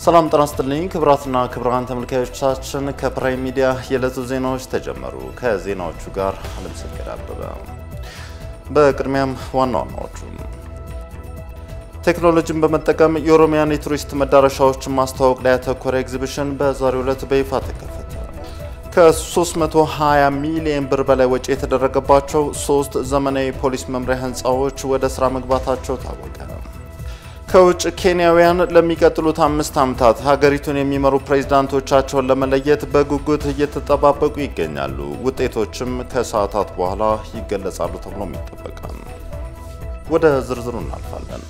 ሰላም ጤና ይስጥልኝ ክቡራትና ክቡራን ተመልካዮቻችን፣ ከፕራይም ሚዲያ የዕለቱ ዜናዎች ተጀመሩ። ከዜናዎቹ ጋር አለምሰገድ አበበ። በቅድሚያም ዋና ዋናዎቹ ቴክኖሎጂን በመጠቀም የኦሮሚያን የቱሪስት መዳረሻዎችን ማስተዋወቅ ላይ ያተኮረ ኤግዚቢሽን በዛሬው ዕለት በይፋ ተከፈተ። ከ320 ሚሊዮን ብር በላይ ወጪ የተደረገባቸው ሶስት ዘመናዊ ፖሊስ መምሪያ ህንፃዎች ወደ ስራ መግባታቸው ታወቀ። ከውጭ ኬንያውያን ለሚቀጥሉት አምስት ዓመታት ሀገሪቱን የሚመሩ ፕሬዝዳንቶቻቸውን ለመለየት በጉጉት እየተጠባበቁ ይገኛሉ። ውጤቶችም ከሰዓታት በኋላ ይገለጻሉ ተብሎም ይጠበቃል። ወደ ዝርዝሩ እናልፋለን።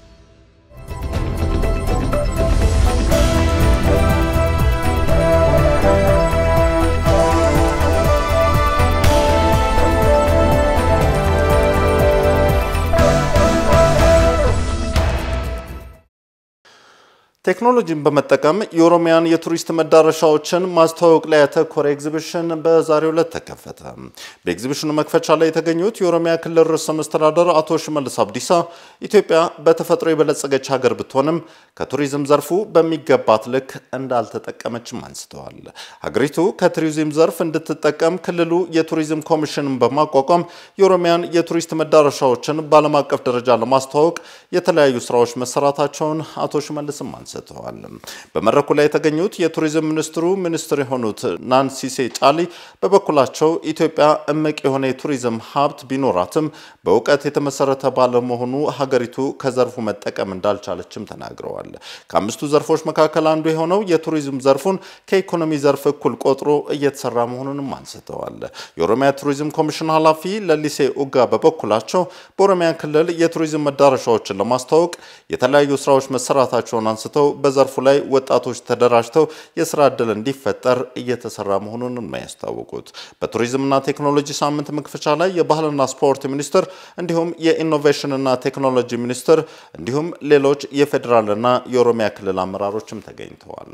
ቴክኖሎጂን በመጠቀም የኦሮሚያን የቱሪስት መዳረሻዎችን ማስተዋወቅ ላይ ያተኮረ ኤግዚቢሽን በዛሬው ዕለት ተከፈተ። በኤግዚቢሽኑ መክፈቻ ላይ የተገኙት የኦሮሚያ ክልል ርዕሰ መስተዳደር አቶ ሽመልስ አብዲሳ ኢትዮጵያ በተፈጥሮ የበለጸገች ሀገር ብትሆንም ከቱሪዝም ዘርፉ በሚገባት ልክ እንዳልተጠቀመችም አንስተዋል። ሀገሪቱ ከቱሪዝም ዘርፍ እንድትጠቀም ክልሉ የቱሪዝም ኮሚሽንን በማቋቋም የኦሮሚያን የቱሪስት መዳረሻዎችን በዓለም አቀፍ ደረጃ ለማስተዋወቅ የተለያዩ ስራዎች መሰራታቸውን አቶ ሽመልስም አንስተዋል አንስተዋል። በመድረኩ ላይ የተገኙት የቱሪዝም ሚኒስትሩ ሚኒስትር የሆኑት ናንሲሴ ጫሊ በበኩላቸው ኢትዮጵያ እምቅ የሆነ የቱሪዝም ሀብት ቢኖራትም በእውቀት የተመሰረተ ባለመሆኑ ሀገሪቱ ከዘርፉ መጠቀም እንዳልቻለችም ተናግረዋል። ከአምስቱ ዘርፎች መካከል አንዱ የሆነው የቱሪዝም ዘርፉን ከኢኮኖሚ ዘርፍ እኩል ቆጥሮ እየተሰራ መሆኑንም አንስተዋል። የኦሮሚያ ቱሪዝም ኮሚሽን ኃላፊ ለሊሴ ኡጋ በበኩላቸው በኦሮሚያ ክልል የቱሪዝም መዳረሻዎችን ለማስተዋወቅ የተለያዩ ስራዎች መሰራታቸውን አንስተው በዘርፉ ላይ ወጣቶች ተደራጅተው የስራ ዕድል እንዲፈጠር እየተሰራ መሆኑን ነው ያስታወቁት። በቱሪዝምና ቴክኖሎጂ ሳምንት መክፈቻ ላይ የባህልና ስፖርት ሚኒስትር እንዲሁም የኢኖቬሽንና ቴክኖሎጂ ሚኒስትር እንዲሁም ሌሎች የፌዴራልና የኦሮሚያ ክልል አመራሮችም ተገኝተዋል።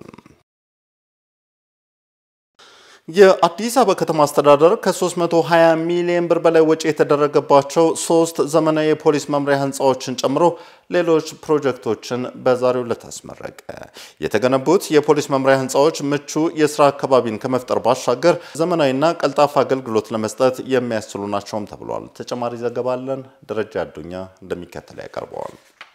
የአዲስ አበባ ከተማ አስተዳደር ከ320 ሚሊዮን ብር በላይ ወጪ የተደረገባቸው ሶስት ዘመናዊ የፖሊስ መምሪያ ህንፃዎችን ጨምሮ ሌሎች ፕሮጀክቶችን በዛሬው ዕለት አስመረቀ። የተገነቡት የፖሊስ መምሪያ ህንፃዎች ምቹ የስራ አካባቢን ከመፍጠር ባሻገር ዘመናዊና ቀልጣፋ አገልግሎት ለመስጠት የሚያስችሉ ናቸውም ተብሏል። ተጨማሪ ዘገባ አለን። ደረጃ አዱኛ እንደሚከተለው ያቀርበዋል።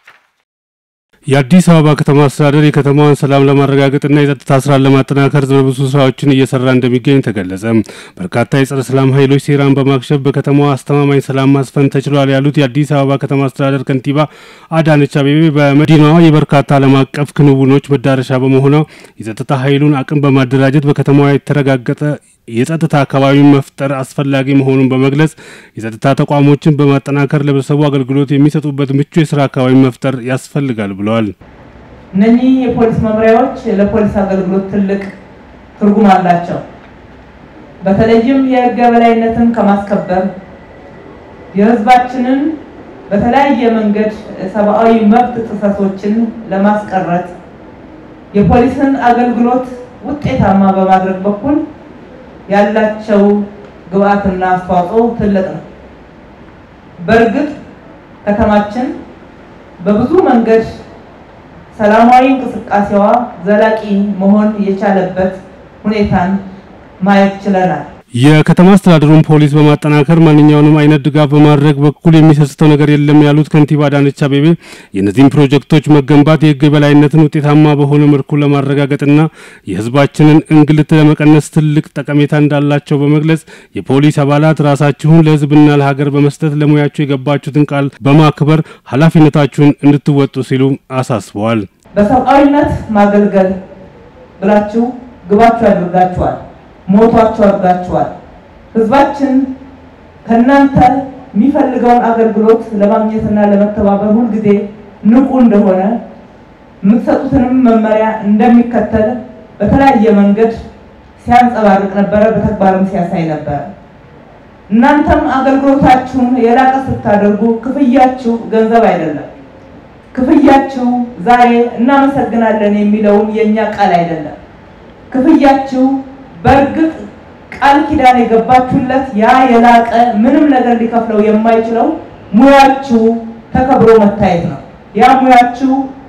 የአዲስ አበባ ከተማ አስተዳደር የከተማዋን ሰላም ለማረጋገጥና የጸጥታ ስራን ለማጠናከር ብዙ ስራዎችን እየሰራ እንደሚገኝ ተገለጸ። በርካታ የጸረ ሰላም ኃይሎች ሴራን በማክሸፍ በከተማዋ አስተማማኝ ሰላም ማስፈን ተችሏል ያሉት የአዲስ አበባ ከተማ አስተዳደር ከንቲባ አዳነች አቤቤ በመዲናዋ የበርካታ ዓለም አቀፍ ክንውኖች መዳረሻ በመሆኗ የጸጥታ ኃይሉን አቅም በማደራጀት በከተማዋ የተረጋገጠ የጸጥታ አካባቢን መፍጠር አስፈላጊ መሆኑን በመግለጽ የጸጥታ ተቋሞችን በማጠናከር ለህብረተሰቡ አገልግሎት የሚሰጡበት ምቹ የስራ አካባቢ መፍጠር ያስፈልጋል ብለዋል። እነኚህ የፖሊስ መምሪያዎች ለፖሊስ አገልግሎት ትልቅ ትርጉም አላቸው። በተለይም የህግ የበላይነትን ከማስከበር የህዝባችንን በተለያየ መንገድ ሰብአዊ መብት ጥሰቶችን ለማስቀረት የፖሊስን አገልግሎት ውጤታማ በማድረግ በኩል ያላቸው ግብአትና አስተዋጽኦ ትልቅ ነው። በእርግጥ ከተማችን በብዙ መንገድ ሰላማዊ እንቅስቃሴዋ ዘላቂ መሆን የቻለበት ሁኔታን ማየት ችለናል። የከተማ አስተዳደሩን ፖሊስ በማጠናከር ማንኛውንም አይነት ድጋፍ በማድረግ በኩል የሚሰስተው ነገር የለም ያሉት ከንቲባ አዳነች አቤቤ የእነዚህም ፕሮጀክቶች መገንባት የህግ የበላይነትን ውጤታማ በሆነ መልኩ ለማረጋገጥና የህዝባችንን እንግልት ለመቀነስ ትልቅ ጠቀሜታ እንዳላቸው በመግለጽ የፖሊስ አባላት ራሳችሁን ለህዝብና ለሀገር በመስጠት ለሙያችሁ የገባችሁትን ቃል በማክበር ኃላፊነታችሁን እንድትወጡ ሲሉ አሳስበዋል። በሰብአዊነት ማገልገል ብላችሁ ግባችሁ ያደርጋችኋል ሞቷቸው አድርጋችኋል። ህዝባችን ከእናንተ የሚፈልገውን አገልግሎት ለማግኘትና ለመተባበር ሁልጊዜ ንቁ እንደሆነ የምትሰጡትንም መመሪያ እንደሚከተል በተለያየ መንገድ ሲያንጸባርቅ ነበረ፣ በተግባርም ሲያሳይ ነበረ። እናንተም አገልግሎታችሁን የላቀ ስታደርጉ ክፍያችሁ ገንዘብ አይደለም። ክፍያችሁ ዛሬ እናመሰግናለን የሚለውን የእኛ ቃል አይደለም። ክፍያችሁ በእርግጥ ቃል ኪዳን የገባችሁለት ያ የላቀ ምንም ነገር ሊከፍለው የማይችለው ሙያችሁ ተከብሮ መታየት ነው። ያ ሙያችሁ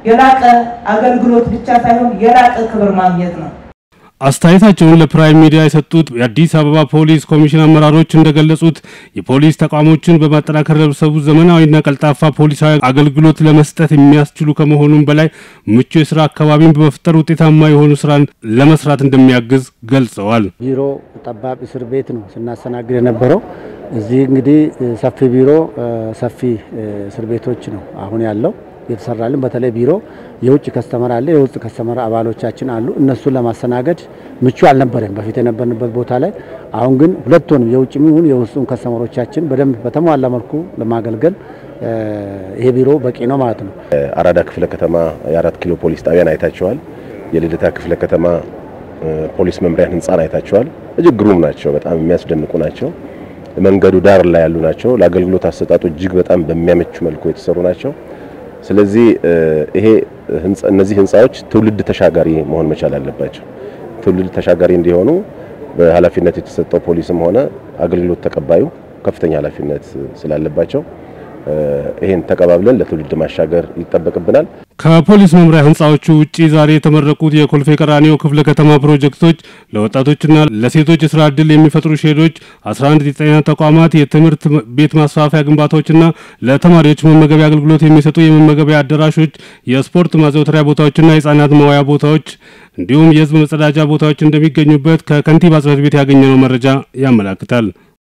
የላቀ አገልግሎት ብቻ ሳይሆን የላቀ ክብር ማግኘት ነው። አስተያየታቸውን ለፕራይም ሚዲያ የሰጡት የአዲስ አበባ ፖሊስ ኮሚሽን አመራሮች እንደገለጹት የፖሊስ ተቋሞችን በማጠናከር ለህብረተሰቡ ዘመናዊና ቀልጣፋ ፖሊሳዊ አገልግሎት ለመስጠት የሚያስችሉ ከመሆኑም በላይ ምቹ የስራ አካባቢን በመፍጠር ውጤታማ የሆኑ ስራን ለመስራት እንደሚያግዝ ገልጸዋል። ቢሮ ጠባብ እስር ቤት ነው ስናስተናግድ የነበረው። እዚህ እንግዲህ ሰፊ ቢሮ፣ ሰፊ እስር ቤቶች ነው አሁን ያለው የተሰራልን በተለይ ቢሮ የውጭ ከስተመር አለ፣ የውስጥ ከስተመር አባሎቻችን አሉ። እነሱን ለማስተናገድ ምቹ አልነበረም በፊት የነበርንበት ቦታ ላይ። አሁን ግን ሁለቱንም የውጭ ይሁን የውስጡን ከስተመሮቻችን በደንብ በተሟላ መልኩ ለማገልገል ይሄ ቢሮ በቂ ነው ማለት ነው። አራዳ ክፍለ ከተማ የአራት ኪሎ ፖሊስ ጣቢያን አይታቸዋል። የልደታ ክፍለ ከተማ ፖሊስ መምሪያን ህንፃን አይታቸዋል። እጅግ ግሩም ናቸው። በጣም የሚያስደንቁ ናቸው። መንገዱ ዳር ላይ ያሉ ናቸው። ለአገልግሎት አሰጣጡ እጅግ በጣም በሚያመቹ መልኩ የተሰሩ ናቸው። ስለዚህ ይሄ እነዚህ ህንፃዎች ትውልድ ተሻጋሪ መሆን መቻል አለባቸው። ትውልድ ተሻጋሪ እንዲሆኑ በኃላፊነት የተሰጠው ፖሊስም ሆነ አገልግሎት ተቀባዩ ከፍተኛ ኃላፊነት ስላለባቸው ይሄን ተቀባብለን ለትውልድ ማሻገር ይጠበቅብናል። ከፖሊስ መምሪያ ህንፃዎቹ ውጪ ዛሬ የተመረቁት የኮልፌ ቀራኒዮ ክፍለ ከተማ ፕሮጀክቶች ለወጣቶችና ለሴቶች የስራ ዕድል የሚፈጥሩ ሼዶች፣ 11 የጤና ተቋማት፣ የትምህርት ቤት ማስፋፊያ ግንባታዎችና ለተማሪዎች መመገቢያ አገልግሎት የሚሰጡ የመመገቢያ አዳራሾች፣ የስፖርት ማዘውተሪያ ቦታዎችና የህጻናት መዋያ ቦታዎች እንዲሁም የህዝብ መጸዳጃ ቦታዎች እንደሚገኙበት ከከንቲባ ጽሕፈት ቤት ያገኘነው መረጃ ያመላክታል።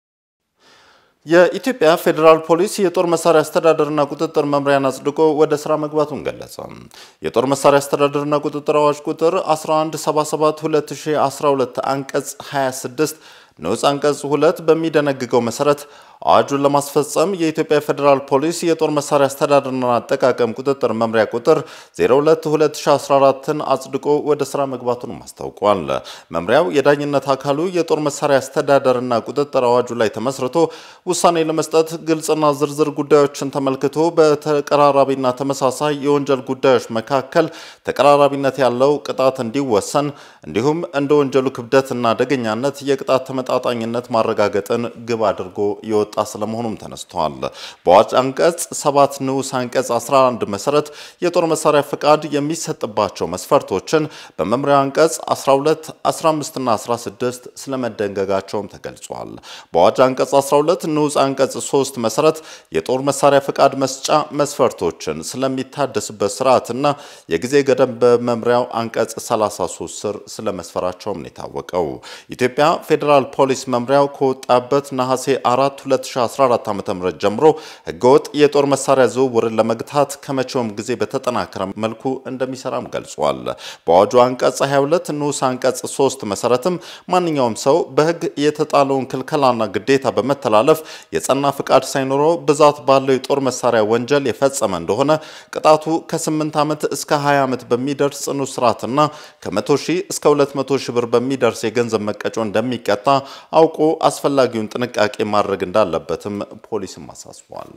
የኢትዮጵያ ፌዴራል ፖሊስ የጦር መሳሪያ አስተዳደርና ቁጥጥር መምሪያን አጽድቆ ወደ ስራ መግባቱን ገለጸ። የጦር መሳሪያ አስተዳደርና ቁጥጥር አዋጅ ቁጥር 1177 2012 አንቀጽ 26 ንዑስ አንቀጽ 2 በሚደነግገው መሰረት አዋጁን ለማስፈጸም የኢትዮጵያ ፌዴራል ፖሊስ የጦር መሳሪያ አስተዳደርና አጠቃቀም ቁጥጥር መምሪያ ቁጥር 022014ን አጽድቆ ወደ ስራ መግባቱንም አስታውቋል። መምሪያው የዳኝነት አካሉ የጦር መሳሪያ አስተዳደርና ቁጥጥር አዋጁ ላይ ተመስርቶ ውሳኔ ለመስጠት ግልጽና ዝርዝር ጉዳዮችን ተመልክቶ በተቀራራቢና ተመሳሳይ የወንጀል ጉዳዮች መካከል ተቀራራቢነት ያለው ቅጣት እንዲወሰን እንዲሁም እንደ ወንጀሉ ክብደትና አደገኛነት የቅጣት ተመጣጣኝነት ማረጋገጥን ግብ አድርጎ የወጣ ስለመሆኑም ተነስተዋል። በአዋጅ አንቀጽ 7 ንዑስ አንቀጽ 11 መሰረት የጦር መሳሪያ ፈቃድ የሚሰጥባቸው መስፈርቶችን በመምሪያው አንቀጽ 12፣ 15 እና 16 ስለመደንገጋቸውም ተገልጿል። በአዋጅ አንቀጽ 12 ንዑስ አንቀጽ 3 መሰረት የጦር መሳሪያ ፈቃድ መስጫ መስፈርቶችን ስለሚታደስበት ስርዓትና የጊዜ ገደብ በመምሪያው አንቀጽ 33 ስር ስለመስፈራቸውም ነው የታወቀው። ኢትዮጵያ ፌዴራል ፖሊስ መምሪያው ከወጣበት ነሐሴ 4 2014 ዓ.ም ጀምሮ ህገወጥ የጦር መሳሪያ ዝውውርን ለመግታት ከመቼውም ጊዜ በተጠናከረ መልኩ እንደሚሰራም ገልጿል። በአዋጁ አንቀጽ 22 ንዑስ አንቀጽ 3 መሰረትም ማንኛውም ሰው በህግ የተጣለውን ክልከላና ግዴታ በመተላለፍ የጸና ፍቃድ ሳይኖረው ብዛት ባለው የጦር መሳሪያ ወንጀል የፈጸመ እንደሆነ ቅጣቱ ከ8 ዓመት እስከ 20 ዓመት በሚደርስ ጽኑ እስራትና ከ100 ሺህ እስከ 200 ሺህ ብር በሚደርስ የገንዘብ መቀጮ እንደሚቀጣ አውቆ አስፈላጊውን ጥንቃቄ ማድረግ እንዳለበትም ፖሊስም አሳስቧል።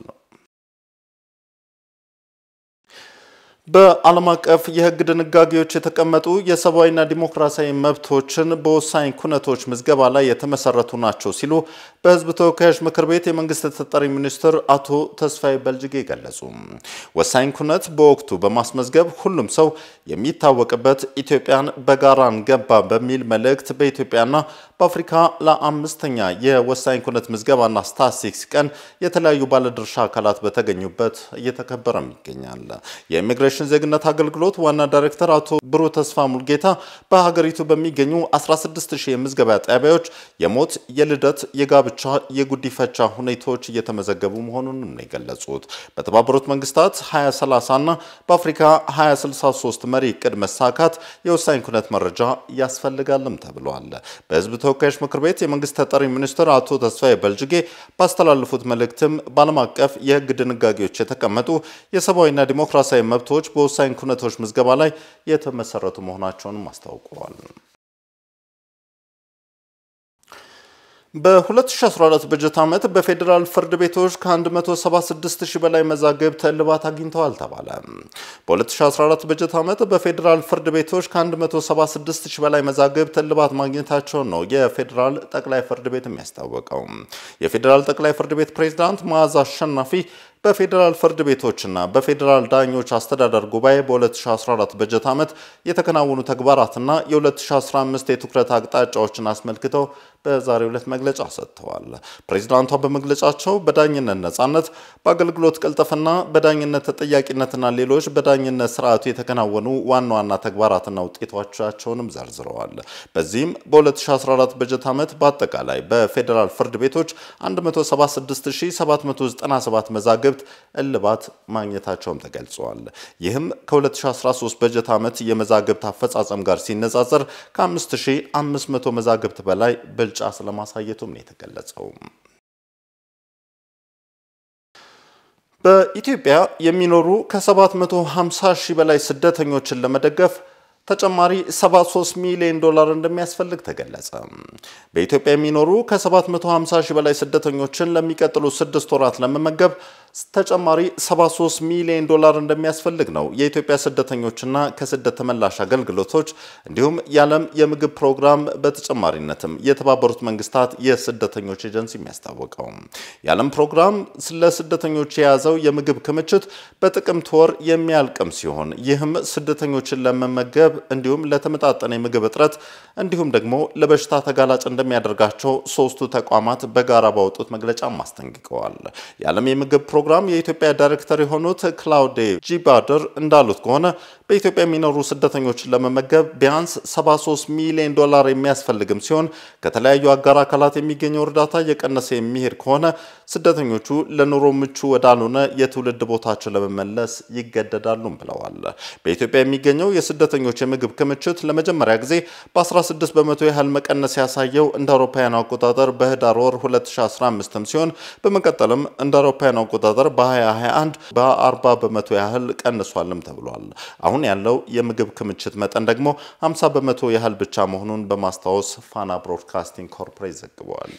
በዓለም አቀፍ የህግ ድንጋጌዎች የተቀመጡ የሰብአዊና ዲሞክራሲያዊ መብቶችን በወሳኝ ኩነቶች ምዝገባ ላይ የተመሰረቱ ናቸው ሲሉ በህዝብ ተወካዮች ምክር ቤት የመንግስት ተጠሪ ሚኒስትር አቶ ተስፋዬ በልጅጌ ገለጹ። ወሳኝ ኩነት በወቅቱ በማስመዝገብ ሁሉም ሰው የሚታወቅበት ኢትዮጵያን በጋራ እንገንባ በሚል መልእክት በኢትዮጵያና በአፍሪካ ለአምስተኛ የወሳኝ ኩነት ምዝገባና ስታትስቲክስ ቀን የተለያዩ ባለድርሻ አካላት በተገኙበት እየተከበረም ይገኛል። የኢሚግሬሽን ዜግነት አገልግሎት ዋና ዳይሬክተር አቶ ብሩህ ተስፋ ሙልጌታ በሀገሪቱ በሚገኙ 16000 የምዝገባ ጣቢያዎች የሞት፣ የልደት፣ የጋብቻ፣ የጉዲፈቻ ሁኔታዎች እየተመዘገቡ መሆኑን ነው የገለጹት። በተባበሩት መንግስታት 2030 እና በአፍሪካ 2063 መሪ እቅድ መሳካት የወሳኝ ኩነት መረጃ ያስፈልጋልም ተብሏል። በህዝብ ተወካዮች ምክር ቤት የመንግስት ተጠሪ ሚኒስትር አቶ ተስፋዬ በልጅጌ ባስተላለፉት መልእክትም በዓለም አቀፍ የህግ ድንጋጌዎች የተቀመጡ የሰብአዊና ዲሞክራሲያዊ መብቶች በወሳኝ ኩነቶች ምዝገባ ላይ የተመሰረቱ መሆናቸውንም አስታውቀዋል። በ2014 በጀት ዓመት በፌዴራል ፍርድ ቤቶች ከ176 ሺህ በላይ መዛግብት እልባት አግኝተዋል ተባለ። በ2014 በጀት ዓመት በፌዴራል ፍርድ ቤቶች ከ176 ሺህ በላይ መዛግብት እልባት ማግኘታቸውን ነው የፌዴራል ጠቅላይ ፍርድ ቤት የሚያስታወቀው። የፌዴራል ጠቅላይ ፍርድ ቤት ፕሬዝዳንት መዓዛ አሸናፊ በፌዴራል ፍርድ ቤቶችና በፌዴራል ዳኞች አስተዳደር ጉባኤ በ2014 በጀት ዓመት የተከናወኑ ተግባራትና የ2015 የትኩረት አቅጣጫዎችን አስመልክተው በዛሬው ዕለት መግለጫ ሰጥተዋል። ፕሬዚዳንቷ በመግለጫቸው በዳኝነት ነጻነት፣ በአገልግሎት ቅልጥፍና፣ በዳኝነት ተጠያቂነትና ሌሎች በዳኝነት ስርዓቱ የተከናወኑ ዋና ዋና ተግባራትና ውጤቶቻቸውንም ዘርዝረዋል። በዚህም በ2014 በጀት ዓመት በአጠቃላይ በፌዴራል ፍርድ ቤቶች 176797 መዛግብት እልባት ማግኘታቸውም ተገልጸዋል። ይህም ከ2013 በጀት ዓመት የመዛግብት አፈጻጸም ጋር ሲነጻጸር ከ5500 መዛግብት በላይ ብልጫ ስለማሳየቱም ነው የተገለጸው። በኢትዮጵያ የሚኖሩ ከ750 ሺህ በላይ ስደተኞችን ለመደገፍ ተጨማሪ 73 ሚሊዮን ዶላር እንደሚያስፈልግ ተገለጸ። በኢትዮጵያ የሚኖሩ ከ750 ሺህ በላይ ስደተኞችን ለሚቀጥሉ ስድስት ወራት ለመመገብ ተጨማሪ 73 ሚሊዮን ዶላር እንደሚያስፈልግ ነው የኢትዮጵያ ስደተኞችና ከስደት ተመላሽ አገልግሎቶች እንዲሁም የዓለም የምግብ ፕሮግራም በተጨማሪነትም የተባበሩት መንግስታት የስደተኞች ኤጀንሲ የሚያስታወቀው። የዓለም ፕሮግራም ለስደተኞች የያዘው የምግብ ክምችት በጥቅምት ወር የሚያልቅም ሲሆን ይህም ስደተኞችን ለመመገብ እንዲሁም ለተመጣጠነ የምግብ እጥረት እንዲሁም ደግሞ ለበሽታ ተጋላጭ እንደሚያደርጋቸው ሶስቱ ተቋማት በጋራ ባወጡት መግለጫም አስጠንቅቀዋል። የዓለም የምግብ ፕሮግራም የኢትዮጵያ ዳይሬክተር የሆኑት ክላውዴ ጂባደር እንዳሉት ከሆነ በኢትዮጵያ የሚኖሩ ስደተኞችን ለመመገብ ቢያንስ 73 ሚሊዮን ዶላር የሚያስፈልግም ሲሆን ከተለያዩ አጋር አካላት የሚገኘው እርዳታ እየቀነሰ የሚሄድ ከሆነ ስደተኞቹ ለኑሮ ምቹ ወዳልሆነ የትውልድ ቦታቸው ለመመለስ ይገደዳሉም ብለዋል። በኢትዮጵያ የሚገኘው የስደተኞች የምግብ ክምችት ለመጀመሪያ ጊዜ በ16 በመቶ ያህል መቀነስ ያሳየው እንደ አውሮፓውያኑ አቆጣጠር በህዳር ወር 2015 ሲሆን በመቀጠልም እንደ አውሮፓውያኑ አቆጣጠር በ2021 በ40 በመቶ ያህል ቀንሷልም ተብሏል። አሁን ያለው የምግብ ክምችት መጠን ደግሞ 50 በመቶ ያህል ብቻ መሆኑን በማስታወስ ፋና ብሮድካስቲንግ ኮርፖሬት ዘግበዋል።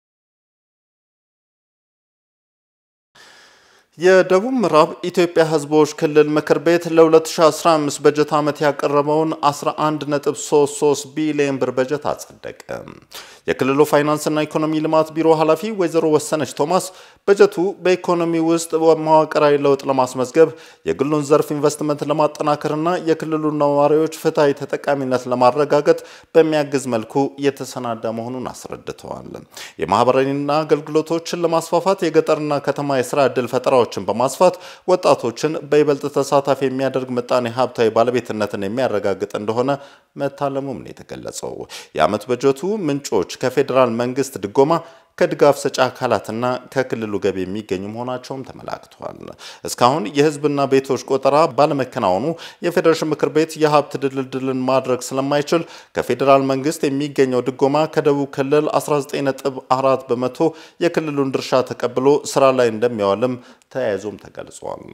የደቡብ ምዕራብ ኢትዮጵያ ህዝቦች ክልል ምክር ቤት ለ2015 በጀት ዓመት ያቀረበውን 11.33 ቢሊዮን ብር በጀት አጸደቀ። የክልሉ ፋይናንስና ኢኮኖሚ ልማት ቢሮ ኃላፊ ወይዘሮ ወሰነች ቶማስ በጀቱ በኢኮኖሚ ውስጥ መዋቅራዊ ለውጥ ለማስመዝገብ የግሉን ዘርፍ ኢንቨስትመንት ለማጠናከርና የክልሉ ነዋሪዎች ፍትሐዊ ተጠቃሚነት ለማረጋገጥ በሚያግዝ መልኩ የተሰናዳ መሆኑን አስረድተዋል። የማህበራዊና አገልግሎቶችን ለማስፋፋት የገጠርና ከተማ የስራ ዕድል ፈጠራዎችን በማስፋት ወጣቶችን በይበልጥ ተሳታፊ የሚያደርግ ምጣኔ ሀብታዊ ባለቤትነትን የሚያረጋግጥ እንደሆነ መታለሙም ነው የተገለጸው። የዓመት በጀቱ ምንጮች ከፌዴራል መንግስት ድጎማ ከድጋፍ ሰጪ አካላትና ከክልሉ ገቢ የሚገኙ መሆናቸውም ተመላክቷል። እስካሁን የህዝብና ቤቶች ቆጠራ ባለመከናወኑ የፌዴሬሽን ምክር ቤት የሀብት ድልድልን ማድረግ ስለማይችል ከፌዴራል መንግስት የሚገኘው ድጎማ ከደቡብ ክልል 19.4 በመቶ የክልሉን ድርሻ ተቀብሎ ስራ ላይ እንደሚያዋልም ተያይዞም ተገልጿል።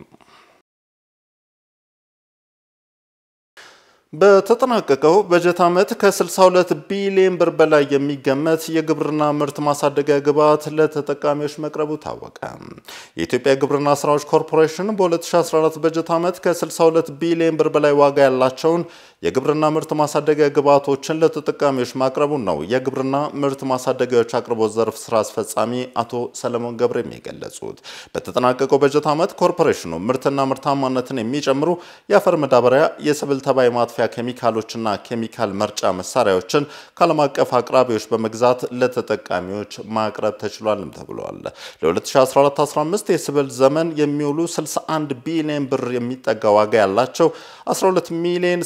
በተጠናቀቀው በጀት ዓመት ከ62 ቢሊዮን ብር በላይ የሚገመት የግብርና ምርት ማሳደጊያ ግብዓት ለተጠቃሚዎች መቅረቡ ታወቀ። የኢትዮጵያ ግብርና ስራዎች ኮርፖሬሽን በ2014 በጀት ዓመት ከ62 ቢሊዮን ብር በላይ ዋጋ ያላቸውን የግብርና ምርት ማሳደጊያ ግብዓቶችን ለተጠቃሚዎች ማቅረቡን ነው የግብርና ምርት ማሳደጊያዎች አቅርቦት ዘርፍ ስራ አስፈጻሚ አቶ ሰለሞን ገብሬም የገለጹት። በተጠናቀቀው በጀት ዓመት ኮርፖሬሽኑ ምርትና ምርታማነትን የሚጨምሩ የአፈር መዳበሪያ፣ የሰብል ተባይ ማጥፊያ ኬሚካሎችና ኬሚካል መርጫ መሳሪያዎችን ከዓለም አቀፍ አቅራቢዎች በመግዛት ለተጠቃሚዎች ማቅረብ ተችሏልም ተብሏል። ለ2014-15 የሰብል ዘመን የሚውሉ 61 ቢሊዮን ብር የሚጠጋ ዋጋ ያላቸው 12 ሚሊዮን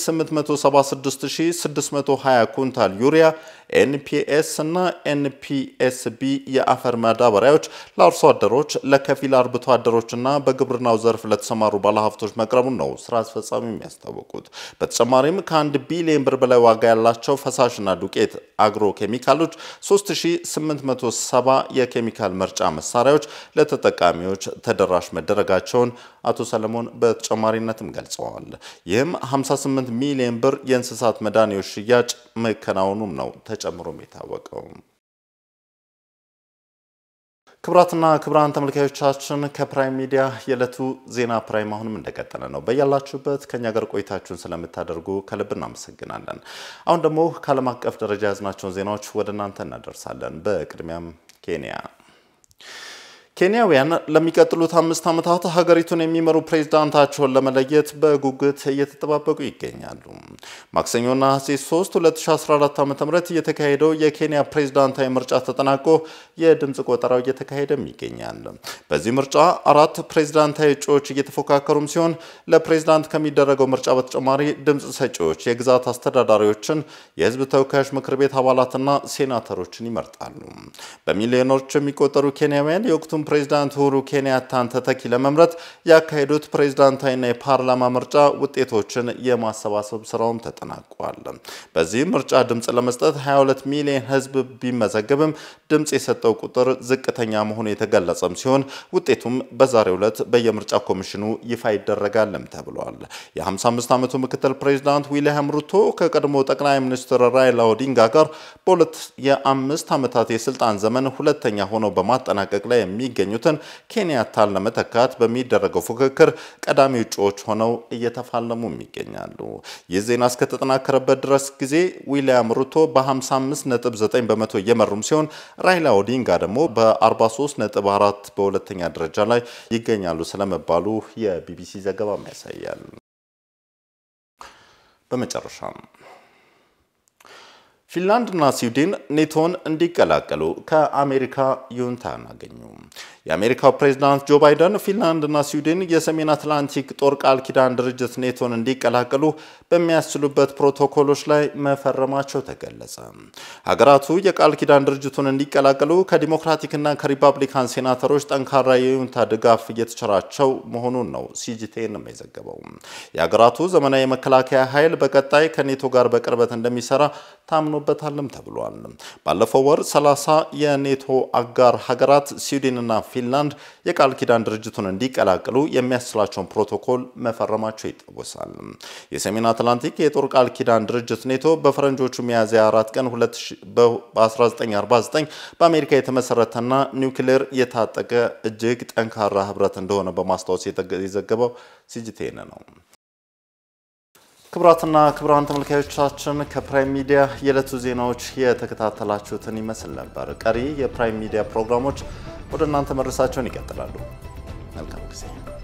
876620 ኩንታል ዩሪያ ኤንፒኤስ እና ኤንፒኤስቢ የአፈር ማዳበሪያዎች ለአርሶ አደሮች፣ ለከፊል አርብቶ አደሮችና በግብርናው ዘርፍ ለተሰማሩ ባለሀብቶች መቅረቡን ነው ስራ አስፈጻሚ የሚያስታወቁት። በተጨማሪም ከአንድ ቢሊዮን ብር በላይ ዋጋ ያላቸው ፈሳሽና ዱቄት አግሮ ኬሚካሎች 3870 የኬሚካል መርጫ መሳሪያዎች ለተጠቃሚዎች ተደራሽ መደረጋቸውን አቶ ሰለሞን በተጨማሪነትም ገልጸዋል። ይህም 58 ሚሊዮን ብር የእንስሳት መድኃኒቶች ሽያጭ መከናወኑም ነው ተጨምሮም የታወቀው። ክቡራትና ክቡራን ተመልካዮቻችን ከፕራይም ሚዲያ የዕለቱ ዜና ፕራይም አሁንም እንደቀጠለ ነው። በያላችሁበት ከኛ ጋር ቆይታችሁን ስለምታደርጉ ከልብ እናመሰግናለን። አሁን ደግሞ ከዓለም አቀፍ ደረጃ ያዝናቸውን ዜናዎች ወደ እናንተ እናደርሳለን። በቅድሚያም ኬንያ ኬንያውያን ለሚቀጥሉት አምስት ዓመታት ሀገሪቱን የሚመሩ ፕሬዝዳንታቸውን ለመለየት በጉጉት እየተጠባበቁ ይገኛሉ። ማክሰኞ ነሐሴ 3 2014 ዓ ም የተካሄደው የኬንያ ፕሬዝዳንታዊ ምርጫ ተጠናቆ የድምፅ ቆጠራው እየተካሄደም ይገኛል። በዚህ ምርጫ አራት ፕሬዝዳንታዊ እጩዎች እየተፎካከሩም ሲሆን ለፕሬዝዳንት ከሚደረገው ምርጫ በተጨማሪ ድምፅ ሰጪዎች የግዛት አስተዳዳሪዎችን፣ የህዝብ ተወካዮች ምክር ቤት አባላትና ሴናተሮችን ይመርጣሉ። በሚሊዮኖች የሚቆጠሩ ኬንያውያን የወቅቱን ፕሬዝዳንት ኡሁሩ ኬንያታን ተተኪ ለመምረጥ ያካሄዱት ፕሬዝዳንታዊና የፓርላማ ምርጫ ውጤቶችን የማሰባሰብ ስራውም ተጠናቋል። በዚህም ምርጫ ድምፅ ለመስጠት 22 ሚሊዮን ህዝብ ቢመዘገብም ድምፅ የሰጠው ቁጥር ዝቅተኛ መሆኑ የተገለጸም ሲሆን ውጤቱም በዛሬው ዕለት በየምርጫ ኮሚሽኑ ይፋ ይደረጋልም ተብሏል። የ55 ዓመቱ ምክትል ፕሬዝዳንት ዊልያም ሩቶ ከቀድሞ ጠቅላይ ሚኒስትር ራይላ ኦዲንጋ ጋር በሁለት የአምስት ዓመታት የስልጣን ዘመን ሁለተኛ ሆነው በማጠናቀቅ ላይ የሚገኙትን ኬንያታን ለመተካት በሚደረገው ፉክክር ቀዳሚ እጩዎች ሆነው እየተፋለሙም ይገኛሉ። ይህ ዜና እስከተጠናከረበት ድረስ ጊዜ ዊልያም ሩቶ በ55.9 በመቶ እየመሩም ሲሆን ራይላ ኦዲንጋ ደግሞ በ43.4 በሁለተኛ ደረጃ ላይ ይገኛሉ ስለመባሉ የቢቢሲ ዘገባም ያሳያል። በመጨረሻም ፊንላንድና ስዊድን ኔቶን እንዲቀላቀሉ ከአሜሪካ ይሁንታን አገኙ። የአሜሪካው ፕሬዝዳንት ጆ ባይደን ፊንላንድና ስዊድን የሰሜን አትላንቲክ ጦር ቃል ኪዳን ድርጅት ኔቶን እንዲቀላቀሉ በሚያስችሉበት ፕሮቶኮሎች ላይ መፈረማቸው ተገለጸ። ሀገራቱ የቃል ኪዳን ድርጅቱን እንዲቀላቀሉ ከዲሞክራቲክና ከሪፐብሊካን ሴናተሮች ጠንካራ የይሁንታ ድጋፍ እየተቸራቸው መሆኑን ነው ሲጂቴን የዘገበው። የሀገራቱ ዘመናዊ የመከላከያ ኃይል በቀጣይ ከኔቶ ጋር በቅርበት እንደሚሰራ ታምኖበታልም ተብሏል። ባለፈው ወር 30 የኔቶ አጋር ሀገራት ስዊድንና ፊንላንድ የቃል ኪዳን ድርጅቱን እንዲቀላቀሉ የሚያስችላቸውን ፕሮቶኮል መፈረማቸው ይታወሳል። የሰሜን አትላንቲክ የጦር ቃል ኪዳን ድርጅት ኔቶ በፈረንጆቹ ሚያዝያ 4 ቀን በ1949 በአሜሪካ የተመሰረተና ኒውክሌር የታጠቀ እጅግ ጠንካራ ህብረት እንደሆነ በማስታወስ የዘገበው ሲጂቴን ነው። ክቡራትና ክቡራን ተመልካዮቻችን ከፕራይም ሚዲያ የዕለቱ ዜናዎች የተከታተላችሁትን ይመስል ነበር። ቀሪ የፕራይም ሚዲያ ፕሮግራሞች ወደ እናንተ መድረሳቸውን ይቀጥላሉ። መልካም ጊዜ